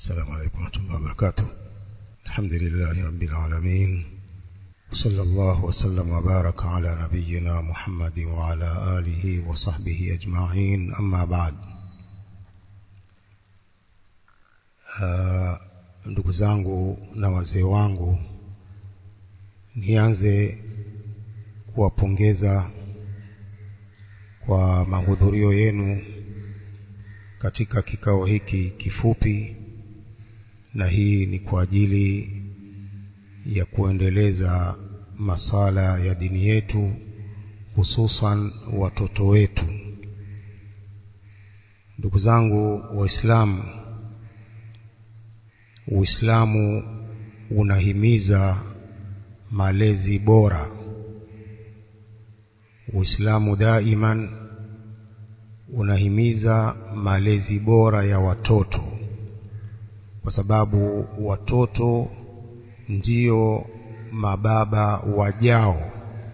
السلام عليكم ورحمة الله وبركاته الحمد لله رب العالمين صلى الله وسلم وبارك على نبينا محمد وعلى آله وصحبه أجمعين أما بعد ndugu zangu na wazee wangu nianze kuwapongeza kwa mahudhurio yenu katika kikao hiki kifupi na hii ni kwa ajili ya kuendeleza masala ya dini yetu hususan watoto wetu ndugu zangu waislamu uislamu unahimiza malezi bora uislamu daiman unahimiza malezi bora ya watoto kwa sababu watoto ndio mababa wajao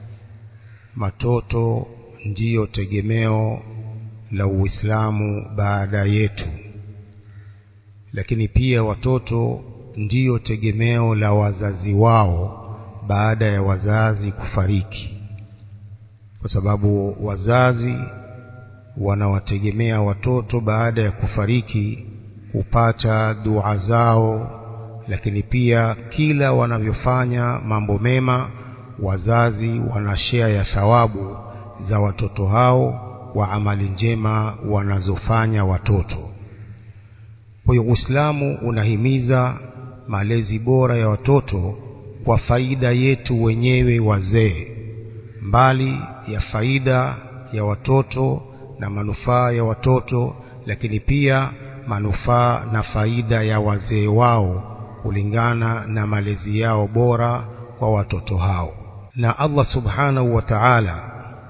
matoto ndiyo tegemeo la Uislamu baada yetu lakini pia watoto ndiyo tegemeo la wazazi wao baada ya wazazi kufariki kwa sababu wazazi wanawategemea watoto baada ya kufariki kupata dua zao lakini pia kila wanavyofanya mambo mema wazazi wanashea ya thawabu za watoto hao wa amali njema wanazofanya watoto kwa hiyo Uislamu unahimiza malezi bora ya watoto kwa faida yetu wenyewe wazee mbali ya faida ya watoto na manufaa ya watoto lakini pia manufaa na faida ya wazee wao kulingana na malezi yao bora kwa watoto hao na Allah subhanahu wa ta'ala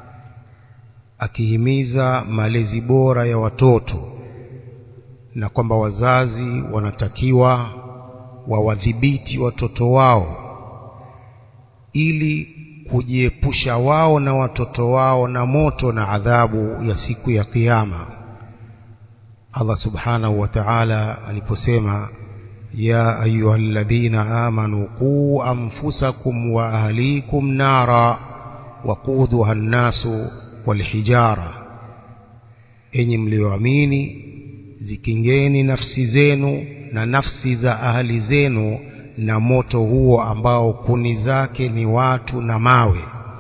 akihimiza malezi bora ya watoto na kwamba wazazi wanatakiwa wawadhibiti watoto wao ili kujiepusha wao na watoto wao na moto na adhabu ya siku ya kiyama Allah subhanahu wa ta'ala aliposema ya ayyuhalladhina amanu qu anfusakum wa ahlikum nara waquduha an-nasu walhijara enyi mlioamini zikingeni nafsi zenu na nafsi za ahli zenu na moto huo ambao kuni zake ni watu na mawe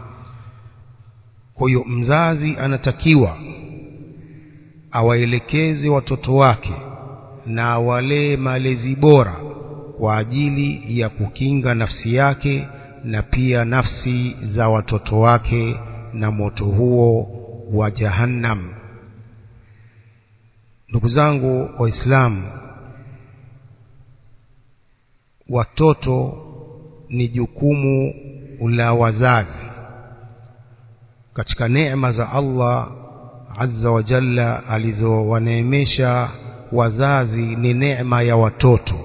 kwa hiyo mzazi anatakiwa awaelekeze watoto wake na awalee malezi bora kwa ajili ya kukinga nafsi yake na pia nafsi za watoto wake na moto huo wa jahannam ndugu zangu waislamu watoto ni jukumu la wazazi katika neema za Allah azza wa jalla alizowaneemesha wazazi ni neema ya watoto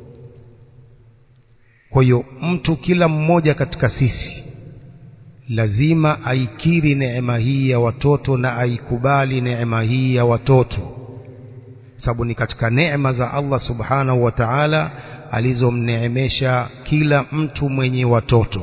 kwa hiyo mtu kila mmoja katika sisi lazima aikiri neema hii ya watoto na aikubali neema hii ya watoto sababu ni katika neema za Allah subhanahu wa ta'ala alizomneemesha kila mtu mwenye watoto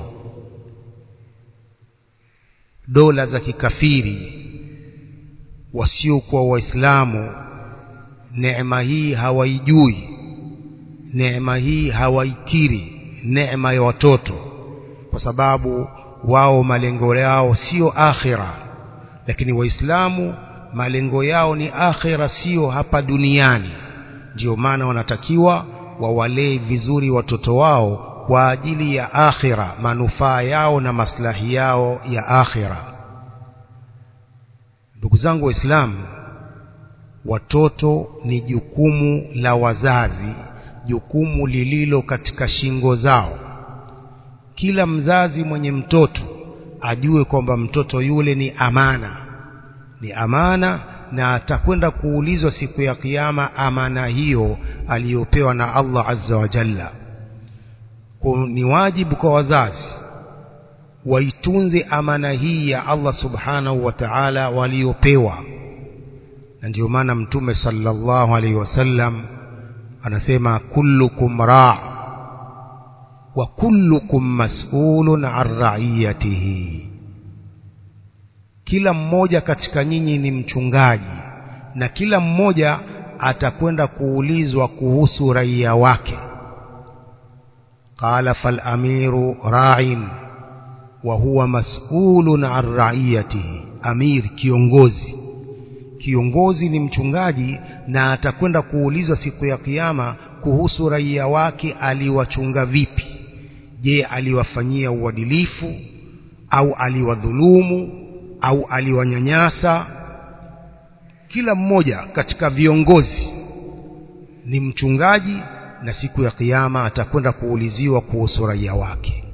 dola za kikafiri wasiokuwa waislamu neema hii hawaijui neema hii hawaikiri neema ya watoto kwa sababu wao malengo yao sio akhira lakini waislamu malengo yao ni akhira sio hapa duniani ndio maana wanatakiwa wawalee vizuri watoto wao kwa ajili ya akhira manufaa yao na maslahi yao ya akhira ndugu zangu waislamu watoto ni jukumu la wazazi jukumu lililo katika shingo zao kila mzazi mwenye mtoto ajue kwamba mtoto yule ni amana ni amana na atakwenda kuulizwa siku ya kiyama amana hiyo aliyopewa na Allah azza wa jalla ni wajibu kwa wazazi waitunze amana hii ya Allah subhanahu wa ta'ala waliopewa na ndio maana mtume sallallahu alaihi wasallam anasema kullukum ra' wa kullukum mas'ulun an ra'iyatihi kila mmoja katika nyinyi ni mchungaji na kila mmoja atakwenda kuulizwa kuhusu raia wake qala fal amiru ra'in wa huwa mas'ulun an ra'iyatihi amir kiongozi kiongozi ni mchungaji na atakwenda kuulizwa siku ya kiyama kuhusu raia wake aliwachunga vipi je aliwafanyia uadilifu au aliwadhulumu au aliwanyanyasa kila mmoja katika viongozi ni mchungaji na siku ya kiyama atakwenda kuuliziwa kuhusu raia wake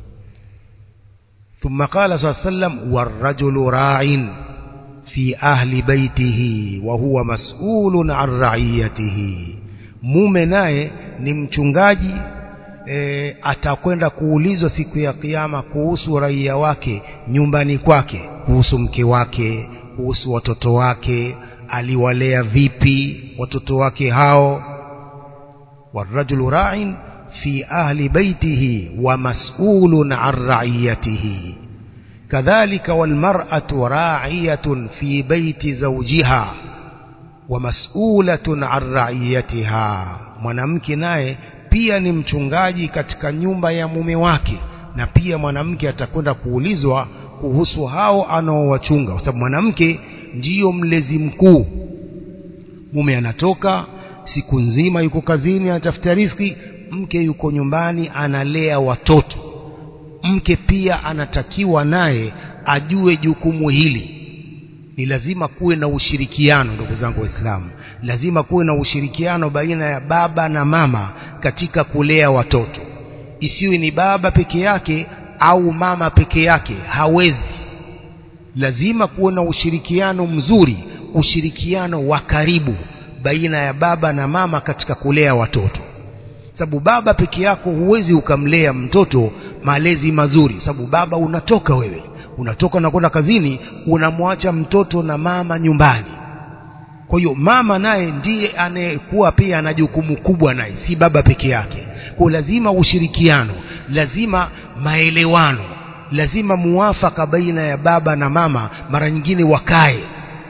ثم قال صلى الله عليه وسلم والرجل راع في أهل بيته وهو مسؤول عن رعيته mume naye ni mchungaji e, atakwenda kuulizwa siku ya kiyama kuhusu raia wake nyumbani kwake kuhusu mke wake kuhusu watoto wake aliwalea vipi watoto wake hao warajulu ra'in fi ahli baitihi wa mas'ulun an ra'iyatihi kadhalika walmar'atu ra'iyatun fi baiti zawjiha wa mas'ulatun an ra'iyatiha mwanamke naye pia ni mchungaji katika nyumba ya mume wake na pia mwanamke atakwenda kuulizwa kuhusu hao anaowachunga kwa sababu mwanamke ndiyo mlezi mkuu mume anatoka siku nzima yuko kazini anatafuta riski mke yuko nyumbani analea watoto mke pia anatakiwa naye ajue jukumu hili ni lazima kuwe na ushirikiano ndugu zangu waislamu lazima kuwe na ushirikiano baina ya baba na mama katika kulea watoto isiwe ni baba peke yake au mama peke yake hawezi lazima kuwe na ushirikiano mzuri ushirikiano wa karibu baina ya baba na mama katika kulea watoto sababu baba peke yako huwezi ukamlea mtoto malezi mazuri sababu baba unatoka wewe unatoka unakwenda kazini unamwacha mtoto na mama nyumbani kwa hiyo mama naye ndiye anayekuwa pia ana jukumu kubwa naye si baba peke yake kwa lazima ushirikiano lazima maelewano lazima muwafaka baina ya baba na mama mara nyingine wakae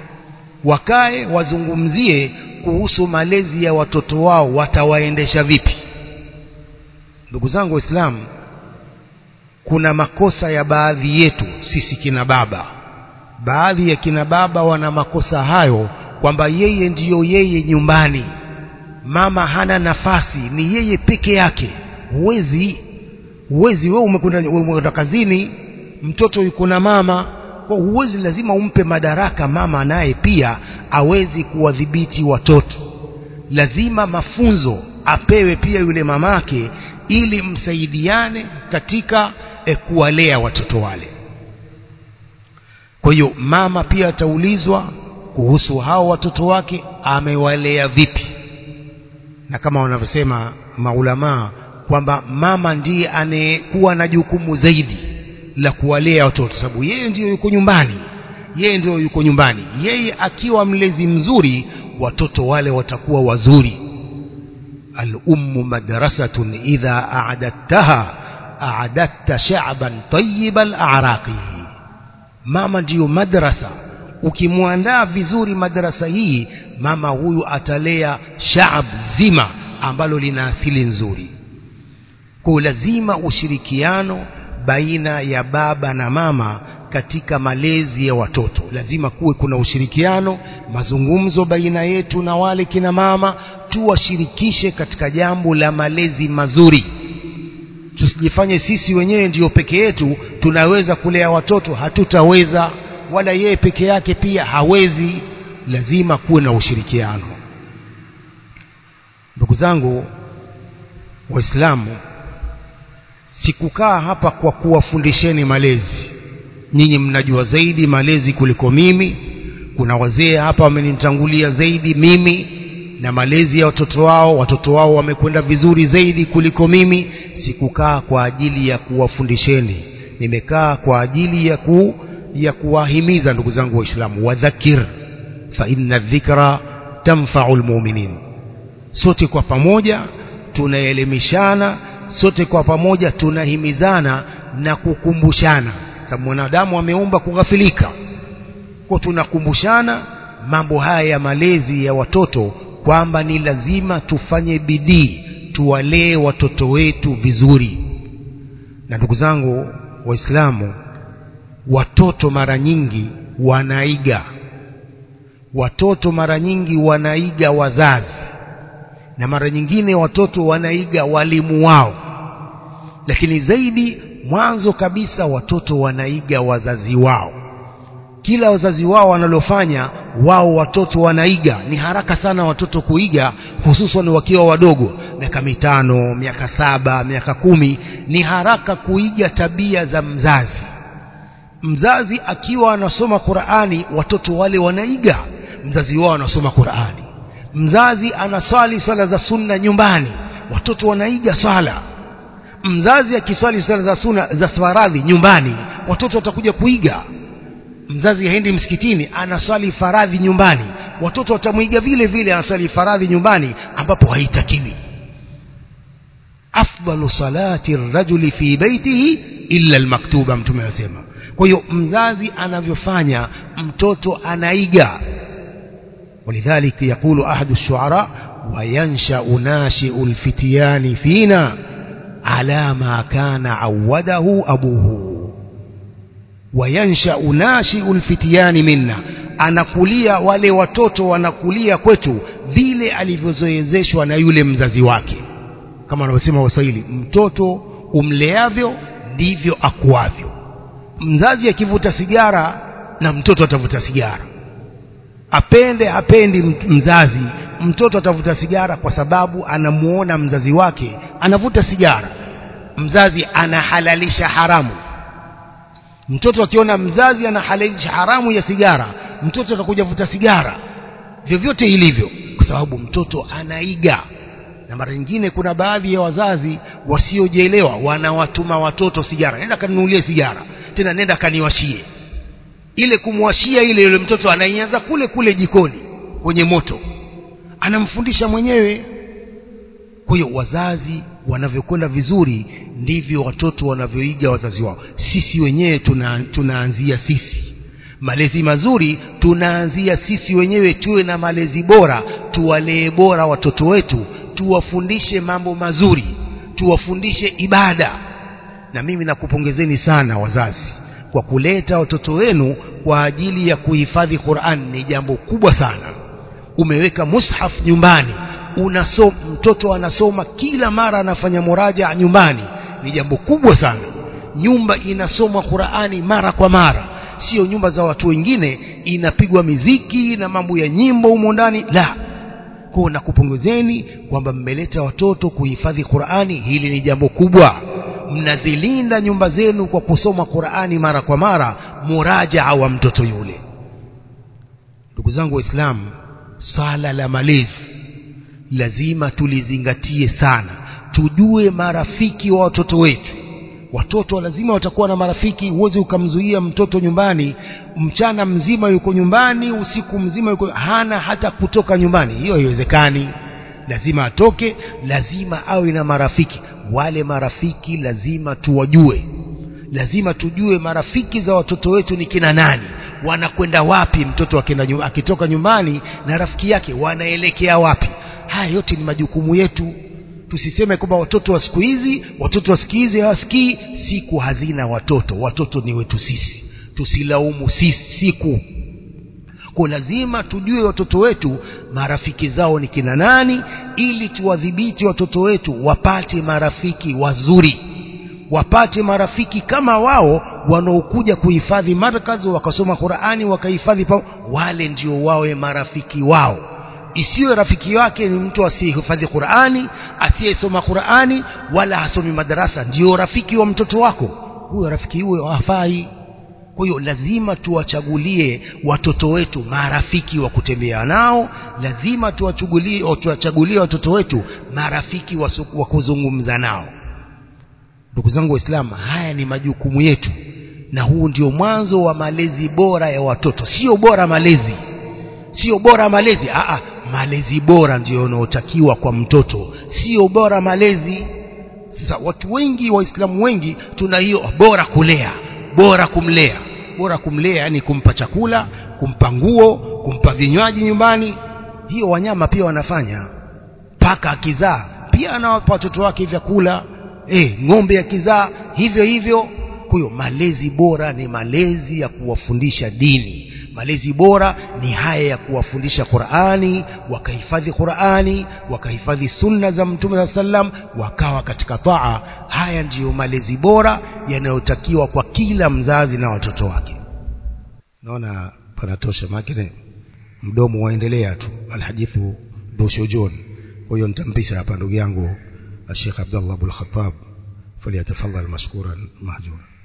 wakae wazungumzie kuhusu malezi ya watoto wao watawaendesha vipi ndugu zangu waislamu kuna makosa ya baadhi yetu sisi kina baba baadhi ya kina baba wana makosa hayo kwamba yeye ndiyo yeye nyumbani mama hana nafasi ni yeye peke yake huwezi huwezi wewe umekwenda umekwenda kazini mtoto yuko na mama kwa huwezi lazima umpe madaraka mama naye pia awezi kuwadhibiti watoto lazima mafunzo apewe pia yule mamake ili msaidiane katika e, kuwalea watoto wale kwa hiyo mama pia ataulizwa kuhusu hao watoto wake amewalea vipi na kama wanavyosema maulamaa kwamba mama ndiye anayekuwa na jukumu zaidi la kuwalea watoto sababu yeye ndiyo yuko nyumbani yeye ndiyo yuko nyumbani yeye akiwa mlezi mzuri watoto wale watakuwa wazuri al-ummu madrasatun idha a'adattaha a'adatta sha'ban tayyiban a'raqi mama ndiyo madrasa ukimwandaa vizuri madrasa hii mama huyu atalea shaab zima ambalo lina asili nzuri kwa lazima ushirikiano baina ya baba na mama katika malezi ya watoto lazima kuwe kuna ushirikiano mazungumzo baina yetu na wale kina mama tuwashirikishe katika jambo la malezi mazuri tusijifanye sisi wenyewe ndiyo peke yetu tunaweza kulea watoto hatutaweza wala yeye peke yake pia hawezi lazima kuwe na ushirikiano ndugu zangu waislamu sikukaa hapa kwa kuwafundisheni malezi nyinyi mnajua zaidi malezi kuliko mimi kuna wazee hapa wamenitangulia zaidi mimi na malezi ya watoto wao watoto wao wamekwenda vizuri zaidi kuliko mimi sikukaa kwa ajili ya kuwafundisheni nimekaa kwa ajili ya ku ya kuwahimiza ndugu zangu waislamu wadhakir fa inna dhikra tanfa'u almu'minin sote kwa pamoja tunaelimishana sote kwa pamoja tunahimizana na kukumbushana sababu mwanadamu ameumba kughafilika kwa tunakumbushana mambo haya ya malezi ya watoto kwamba ni lazima tufanye bidii tuwalee watoto wetu vizuri na ndugu zangu waislamu watoto mara nyingi wanaiga watoto mara nyingi wanaiga wazazi na mara nyingine watoto wanaiga walimu wao lakini zaidi mwanzo kabisa watoto wanaiga wazazi wao kila wazazi wao wanalofanya wao watoto wanaiga ni haraka sana watoto kuiga hususan wakiwa wadogo miaka mitano miaka saba miaka kumi ni haraka kuiga tabia za mzazi mzazi akiwa anasoma Qur'ani watoto wale wanaiga mzazi wao anasoma Qur'ani mzazi anaswali swala za sunna nyumbani watoto wanaiga swala mzazi akiswali swala za sunna za faradhi nyumbani watoto watakuja kuiga mzazi haendi msikitini anaswali faradhi nyumbani watoto watamwiga vile vile anaswali faradhi nyumbani ambapo haitakiwi afdalu salati rajuli fi baitihi illa almaktuba mtume anasema kwa hiyo mzazi anavyofanya mtoto anaiga ولذلك يقول أحد الشعراء وينشأ ناشئ الفتيان فينا على ما كان عوده أبوه وينشأ ناشئ الفتيان منا anakulia wale watoto wanakulia kwetu vile alivyozoezeshwa na yule mzazi wake kama wanavyosema waswahili mtoto umleavyo ndivyo akuavyo mzazi akivuta sigara na mtoto atavuta sigara apende hapendi mzazi mtoto atavuta sigara kwa sababu anamuona mzazi wake anavuta sigara mzazi anahalalisha haramu mtoto akiona mzazi anahalalisha haramu ya sigara mtoto atakuja vuta sigara vyovyote ilivyo kwa sababu mtoto anaiga na mara nyingine kuna baadhi ya wazazi wasiojielewa wanawatuma watoto sigara nenda kanunulie sigara tena nenda kaniwashie ile kumwashia ile yule mtoto anaianza kule kule jikoni kwenye moto anamfundisha mwenyewe kwa hiyo wazazi wanavyokwenda vizuri ndivyo watoto wanavyoiga wazazi wao sisi wenyewe tuna, tunaanzia sisi malezi mazuri tunaanzia sisi wenyewe tuwe na malezi bora tuwalee bora watoto wetu tuwafundishe mambo mazuri tuwafundishe ibada na mimi nakupongezeni sana wazazi kwa kuleta watoto wenu kwa ajili ya kuhifadhi Qur'an ni jambo kubwa sana umeweka mushaf nyumbani unasom, mtoto anasoma kila mara anafanya muraja nyumbani ni jambo kubwa sana nyumba inasomwa Qur'ani mara kwa mara sio nyumba za watu wengine inapigwa miziki na mambo ya nyimbo humo ndani la kwa nakupongezeni kwamba mmeleta watoto kuhifadhi Qur'ani hili ni jambo kubwa mnazilinda nyumba zenu kwa kusoma Qur'ani mara kwa mara murajaa wa mtoto yule ndugu zangu waislamu sala la malezi lazima tulizingatie sana tujue marafiki wa watoto wetu watoto lazima watakuwa na marafiki huwezi ukamzuia mtoto nyumbani mchana mzima yuko nyumbani usiku mzima yuko hana hata kutoka nyumbani hiyo haiwezekani lazima atoke lazima awe na marafiki wale marafiki lazima tuwajue lazima tujue marafiki za watoto wetu ni kina nani wanakwenda wapi mtoto akenda akitoka nyumbani na rafiki yake wanaelekea wapi haya yote ni majukumu yetu tusiseme kwamba watoto wa siku hizi watoto wa siku hizi hawasikii siku hazina watoto watoto ni wetu sisi tusilaumu sisi siku kwa lazima tujue watoto wetu marafiki zao ni kina nani ili tuwadhibiti watoto wetu wapate marafiki wazuri wapate marafiki kama wao wanaokuja kuhifadhi markazi wakasoma Qur'ani wakahifadhi wale ndio wawe marafiki wao isiwe rafiki wake ni mtu asiyehifadhi Qur'ani asiyesoma Qur'ani wala hasomi madarasa ndio rafiki wa mtoto wako huyo rafiki huyo hafai kwa hiyo lazima tuwachagulie watoto wetu marafiki wa kutembea nao lazima tuwachagulie tuwachagulie watoto wetu marafiki wa kuzungumza nao ndugu zangu waislamu haya ni majukumu yetu na huu ndio mwanzo wa malezi bora ya watoto sio bora malezi sio bora malezi Aa, malezi bora ndiyo yanayotakiwa kwa mtoto sio bora malezi sasa watu wengi waislamu wengi tuna hiyo bora kulea bora kumlea bora kumlea yani kumpa chakula kumpa nguo kumpa vinywaji nyumbani hiyo wanyama pia wanafanya paka akizaa pia anawapa watoto wake vyakula eh ng'ombe akizaa hivyo hivyo kwa hiyo malezi bora ni malezi ya kuwafundisha dini malezi bora ni haya ya kuwafundisha Qur'ani wakahifadhi Qur'ani wakahifadhi sunna za Mtume wa sallam wakawa katika taa haya ndiyo malezi bora yanayotakiwa kwa kila mzazi na watoto wake naona panatosha makine mdomo waendelea tu alhadithu dhushujun kwa hiyo nitampisha hapa ndugu yangu Sheikh Abdullah Abdul Khattab فليتفضل مشكورا مهجورا